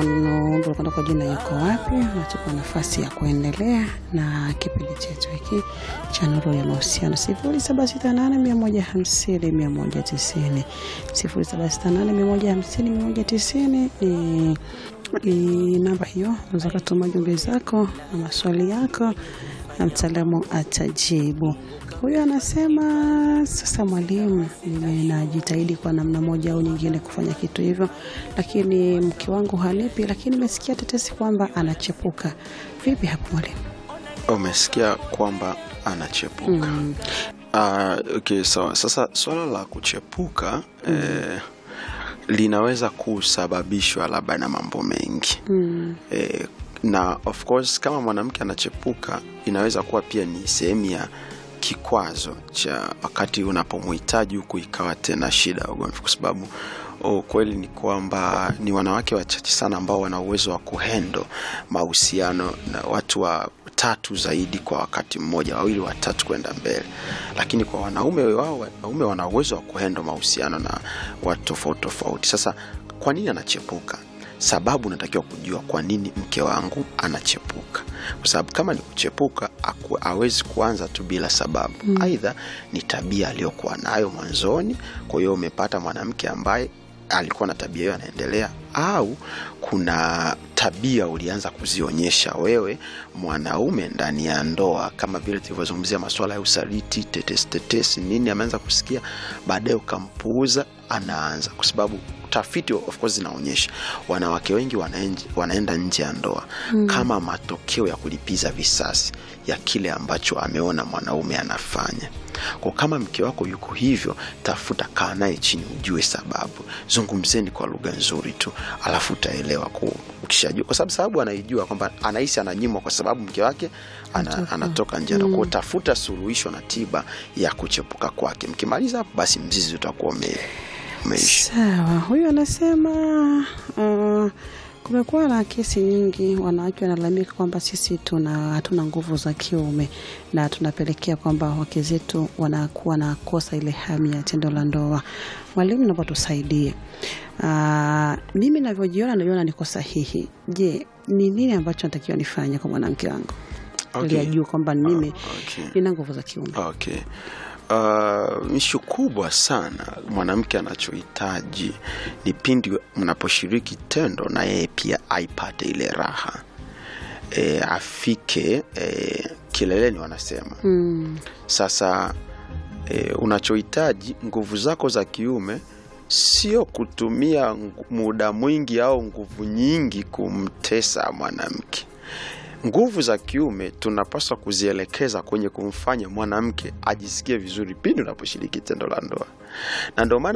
naomba kwenda kwa jina yuko wapi, natupa nafasi ya kuendelea na kipindi chetu hiki cha Nuru ya Mahusiano, sifuri saba sita nane mia moja hamsini mia moja tisini sifuri saba sita nane mia moja hamsini mia moja tisini ni ni namba hiyo, unaweza kutuma jumbe zako na maswali yako na mtaalamu atajibu. Huyo anasema sasa, mwalimu, mimi najitahidi kwa namna moja au nyingine kufanya kitu hivyo, lakini mke wangu hanipi, lakini nimesikia tetesi kwamba anachepuka. Vipi hapo mwalimu? Umesikia kwamba anachepuka. Mm. Ah, okay, sawa. Sasa swala la kuchepuka eh, linaweza kusababishwa labda na mambo mengi Mm. eh, na of course kama mwanamke anachepuka inaweza kuwa pia ni sehemu ya kikwazo cha wakati unapomhitaji huku ikawa tena shida ya ugomvi, kwa sababu ukweli ni kwamba ni wanawake wachache sana ambao wana uwezo wa kuhendo mahusiano na watu wa tatu zaidi kwa wakati mmoja, wawili watatu kwenda mbele. Lakini kwa wanaume wao, wanaume wana uwezo wa kuhendo mahusiano na watu tofauti tofauti. Sasa kwa nini anachepuka? Sababu unatakiwa kujua kwa nini mke wangu anachepuka, kwa sababu kama ni kuchepuka aku- hawezi kuanza tu bila sababu. Aidha ni tabia aliyokuwa nayo mwanzoni, kwa hiyo umepata mwanamke ambaye alikuwa na tabia hiyo anaendelea, au kuna tabia ulianza kuzionyesha wewe mwanaume ndani ya ndoa, kama vile tulivyozungumzia masuala ya usaliti, tetesi tetesi, nini ameanza kusikia, baadaye ukampuuza, anaanza kwa sababu tafiti of course zinaonyesha wanawake wengi wanaenje, wanaenda nje ya ndoa kama matokeo ya kulipiza visasi ya kile ambacho ameona mwanaume anafanya. Kwa kama mke wako yuko hivyo, tafuta, kaa naye chini, ujue sababu, zungumzeni kwa lugha nzuri tu, alafu utaelewa. ku- Ukishajua, kwa sababu sababu anaijua kwamba anahisi ananyimwa kwa sababu mke wake ana, anatoka nje mm. Kwa tafuta suluhisho na tiba ya kuchepuka kwake. Mkimaliza hapo, basi mzizi utakuwa ume, umeisha. Sawa, huyu anasema uh, kumekuwa na kesi nyingi, wanawake wanalalamika kwamba sisi tuna hatuna nguvu za kiume na tunapelekea kwamba wake zetu wanakuwa na kosa ile hamu ya tendo la ndoa. Mwalimu, naomba tusaidie. Uh, mimi navyojiona najiona niko sahihi. Je, ni nini ambacho natakiwa nifanye kwa mwanamke wangu Okay. ili ajue kwamba mimi okay. nina nguvu za kiume? Okay. Uh, ishu kubwa sana mwanamke anachohitaji ni pindi mnaposhiriki tendo na yeye pia aipate ile raha e, afike e, kileleni wanasema Mm. sasa e, unachohitaji nguvu zako za kiume sio kutumia ngu- muda mwingi au nguvu nyingi kumtesa mwanamke. Nguvu za kiume tunapaswa kuzielekeza kwenye kumfanya mwanamke ajisikie vizuri pindi unaposhiriki tendo la ndoa, na ndio maana